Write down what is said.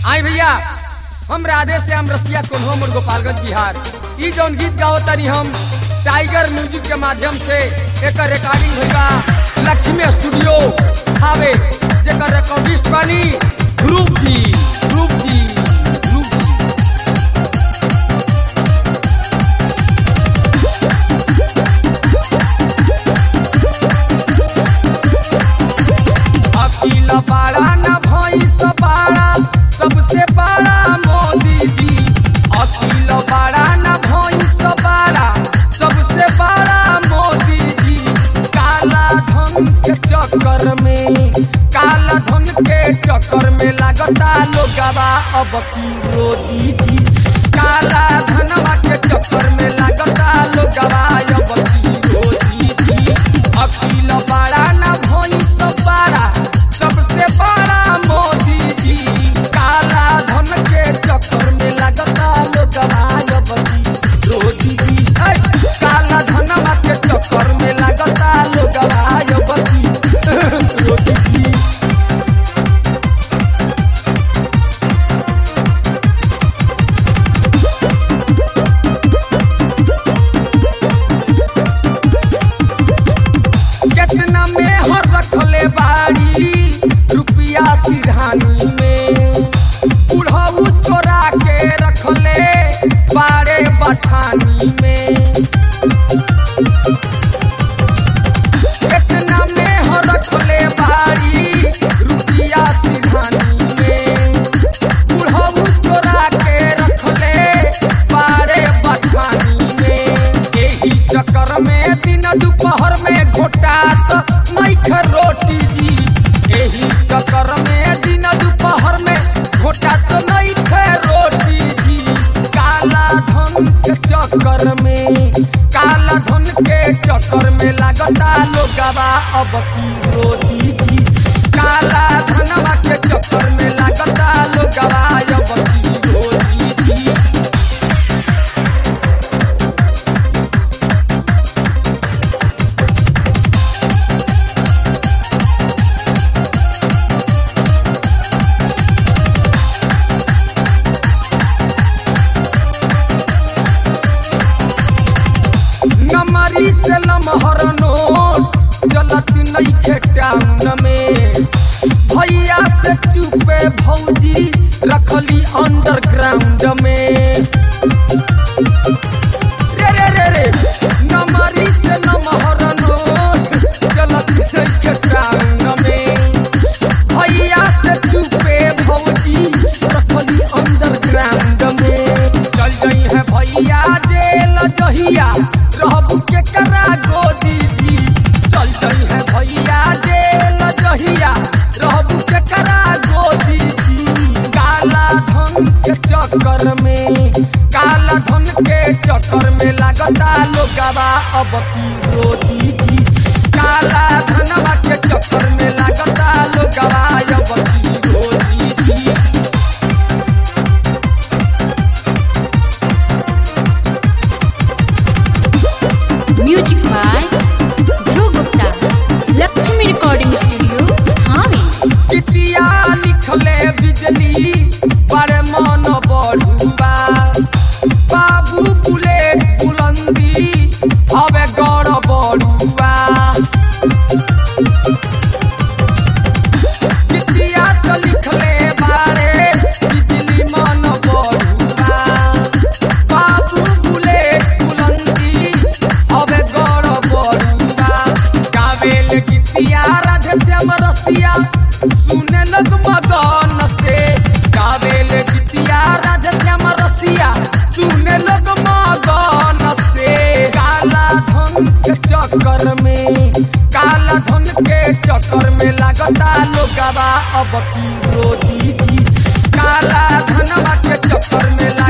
आई भैया हम राधे श्याम रसिया कोन्हो मोर गोपालगंज बिहार ई जौन गीत गाओ तनी हम टाइगर म्यूजिक के माध्यम से एकर रिकॉर्डिंग भइल बा लक्ष्मी स्टूडियो हावे जेकर रिकॉर्डिस्ट बानी ध्रुव जी ध्रुव जी ध्रुव जी अकील बाड़ा न भैंस बाड़ा सबसे बड़ा मोदी जी अकील बाड़ा न भैंस बाड़ा सबसे बड़ा मोदी जी काला धन के चक्कर में काला धन के चक्कर में लागता लोगवा अब की रोदी जी काला धनवा के चक्कर में लागता लोगवा अब की रोदी जी अकील बाड़ा न भैंस बाड़ा सबसे बड़ा मोदी जी काला धन के चक्कर में लगता लोगवा अब की रोदी जी ऐ, काला धनवा के चक्कर में लगता लोगवा अब की रोदी जी कितना में हर रखले बाड़ी रुपया सिरहानी में बुढ़ऊ चोरा के रखले बाड़े बठानी में कितना में हर रखले बाड़ी रुपया सिरहानी में बुढ़ऊ चोरा के रखले बाड़े बठानी में एही चक्कर में दिन दोपहर में घोटात नइखे रोटी जी एही चक्कर में दिन दोपहर में घोटात नइखे रोटी जी काला धन के चक्कर में काला धन के चक्कर में लागता लोगवा अब की रोटी जी काला धनवा के चक्कर में लागता लोगवा अब की रोटी जी नमरी से लमहर नोट चलत नइखे टाउन में भैया से चुपे भौजी रखली अंडरग्राउंड में रे रे रे रे नमरी से लमहर नोट चलत नइखे टाउन में भैया से चुपे भौजी रखली अंडरग्राउंड में चल गई है भैया जेल जहिया रहब के करा गोदी जी चल गई है भैया जेल जहिया रहब के करा गोदी जी काला धन के चक्कर में काला धन के चक्कर में लागता लोगवा अब की रोदी जी काला धनवा के चक्कर में लागता लोगवा अब की रोदी जी music by Dhruv Gupta Laxmi recording studio Thawe चितिया लिखले बिजली बड़े मन बढ़ुआ बाबू बुलेट बुलंदी हवे गौर बढ़ुआ चितिया तो लिखले बारे बिजली मन बढ़ुआ बाबू बुलेट बुलंदी हवे गौर बढ़ुआ गावेल गीतिया राधे श्याम रसिया सुने लग मगन से गावेल गीतिया राधे श्याम रसिया सुने लग मगन से काला धन के चक्कर में काला धन के चक्कर में लागता लोगवा अब की रोदी जी काला धनवा के चक्कर में